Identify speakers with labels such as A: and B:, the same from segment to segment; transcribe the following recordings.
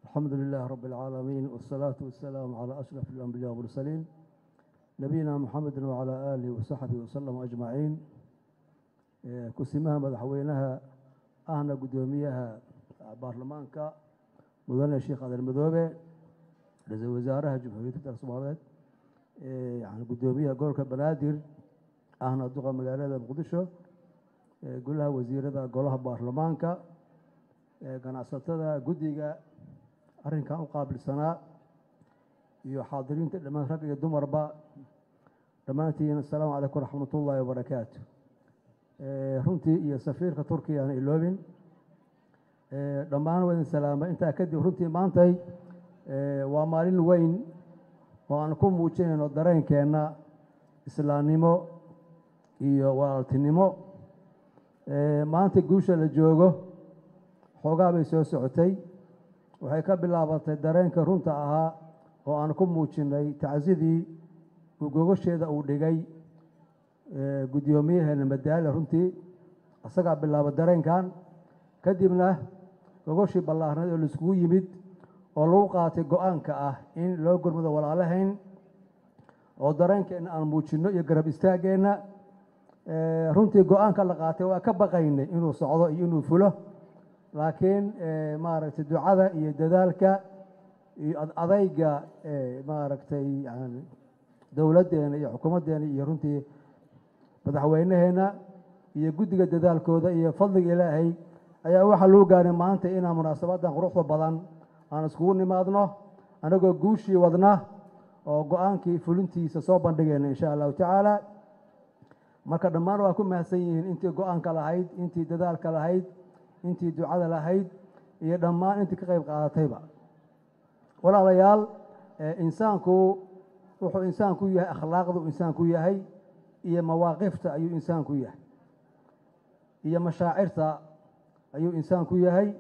A: الحمد لله رب العالمين والصلاة والسلام على أشرف الأنبياء والمرسلين نبينا محمد وعلى آله وصحبه وسلم أجمعين إيه، كسمها مدحوينها أهنا قدوميها برلمانكا مدن الشيخ عبد المدوبة رئيس وزارة جمهورية الصومالية إيه، يعني قدوميها قولك بنادر أهنا دقة مقالة مقدشة إيه، قولها وزيرة قولها برلمانكا إيه، ganacsatada guddiga arrinkan u qaabilsanaa iyo xaadiriinta dhammaan rag iyo dumarba dhammaantiin assalaamu calaykum waraxmatullaahi wabarakaatu runtii iyo safiirka turkiya aan iloobin dhammaan waa idin salaamay intaa kadib runtii maantay waa maalin weyn oo aan ku muujinayno dareenkeenna islaamnimo iyo walaaltinimo maanta guusha la joogo xoogaa bay soo socotay waxay ka bilaabatay dareenka runta ahaa oo aan ku muujinnay tacsidii uu gogasheeda uu dhigay guddoomiyaheena madaale runtii isagaa bilaaba dareenkan kadibna gogashii ballaarneed oo laiskugu yimid oo lagu qaatay go-aanka ah in loo gurmado walaalahayn oo dareenkeenna aan muujinno iyo garab istaaggeenna runtii go-aanka la qaatay waa ka baqaynay inuu socdo iyo inuu fulo laakiin maaragtay ducada iyo dadaalka iyo adayga maaragtay yani dowladdeena iyo xukuumaddeena iyo runtii madaxweyneheenna iyo guddiga dadaalkooda iyo fadliga ilaahay ayaa waxaa lagu gaaray maanta inaan munaasabadan quruxda badan aan iskugu nimaadno anagoo guushii wadna oo go-aankii fulintiisa soo bandhigayna insha allahu tacaala marka dhammaan waa ku mahadsan yihiin intii go-aanka lahayd intii dadaalka lahayd intii ducada lahayd iyo dhammaan intii ka qayb qaadatayba walaalayaal insaanku wuxuu insaanku yahay akhlaaqdu insaanku yahay iyo mawaaqifta ayuu insaanku yahay iyo mashaacirta ayuu insaanku yahay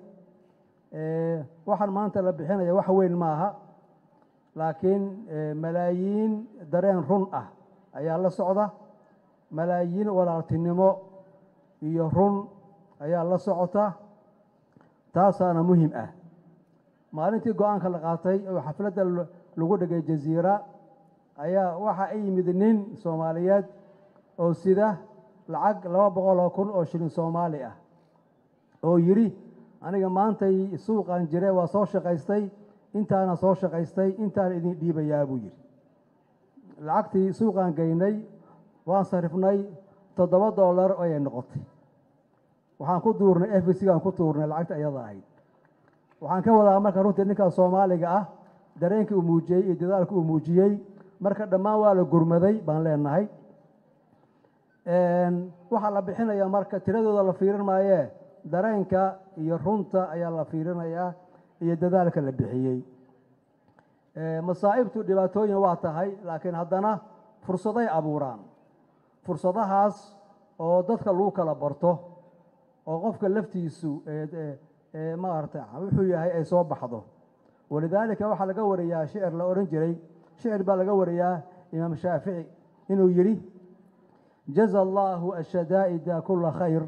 A: waxaan maanta la bixinaya wax weyn maaha laakiin malaayiin dareen run ah ayaa la socda malaayiin walaaltinimo iyo run ayaa la socota taasaana muhim ah maalintii go-aanka la qaatay oo xafladda lagu dhigay jasiira ayaa waxa ay yimid nin soomaaliyeed oo sida lacag laba boqol oo kun oo shilin soomaali ah oo yidhi aniga maantay suuqan jire waa soo shaqaystay intaana soo shaqaystay intaana idin dhiibayaa buu yidhi lacagtii suuqaan geynay waan sarifnay toddoba dollar ayay noqotay waxaan ku duurnay f c gaan ku tuurnay lacagta iyada ahayd waxaan ka wadaa marka runtii ninkaa soomaaliga ah dareenkii uu muujiyey iyo dadaalka uu muujiyey marka dhammaan waa la gurmaday baan leenahay waxaa la bixinayaa marka tiradooda la fiirin maayee dareenka iyo runta ayaa la fiirinayaa iyo dadaalka la bixiyey masaa'ibtu dhibaatooyin waa tahay laakiin haddana fursaday abuuraan fursadahaas oo dadka lagu kala barto oo qofka laftiisu maarata wuxuu yahay ay soo baxdo walidaalika waxaa laga wariyaa shicir la odhan jiray shicir baa laga wariyaa imaam shaafici inuu yidhi jaza allaahu ashadaa'ida kula khayr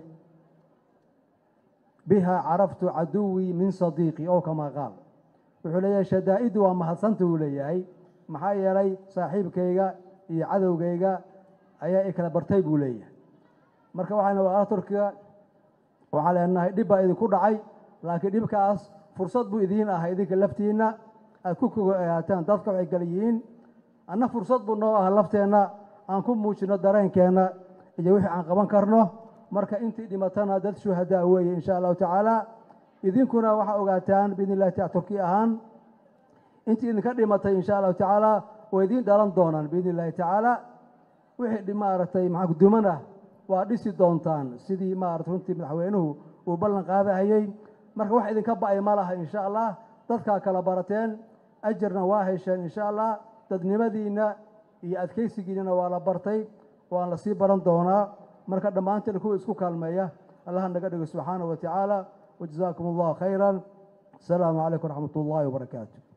A: biha caraftu caduwii min sadiiqi ow kamaa qaal wuxuu leeyahay shadaa'iddu waa mahadsanta uu leeyahay maxaa yeelay saaxiibkayga iyo cadowgayga ayaa i kala bartay buu leeyahay marka waxayna walaala turkiga waxaan leenahay dhib baa idinku dhacay laakiin dhibkaas fursad buu idiin ah idinka laftiinna aad ku kogoaataan dadka waxay kala yihiin anna fursad buu noo ah lafteenna aan ku muujino dareenkeenna iyo wixii aan qaban karno marka intii dhimatana dad shuhadaa weeye insha allahu tacaala idinkuna waxaa ogaataan biidn illahi taala turki ahaan intii idinka dhimatay insha allahu tacaala way idiin dhalan doonaan biidn illahi tacaala wixii maaragtay maxaa gudumanah waa dhisi doontaan sidii maarata runtii madaxweynuhu uu ballan qaadahayey marka wax idinka ba'ay ma laha insha allah dadkaa kala barateen ajarna waa hesheen insha allah dadnimadiinna iyo adkaysigiinana waa la bartay waan la sii baran doonaa marka dhammaanteen kuwa isku kaalmeeya allaha naga dhigo subxaanahu wa tacaala wajazaakum allahu khayran asalaamu calaykum waraxmat ullaahi wabarakaatu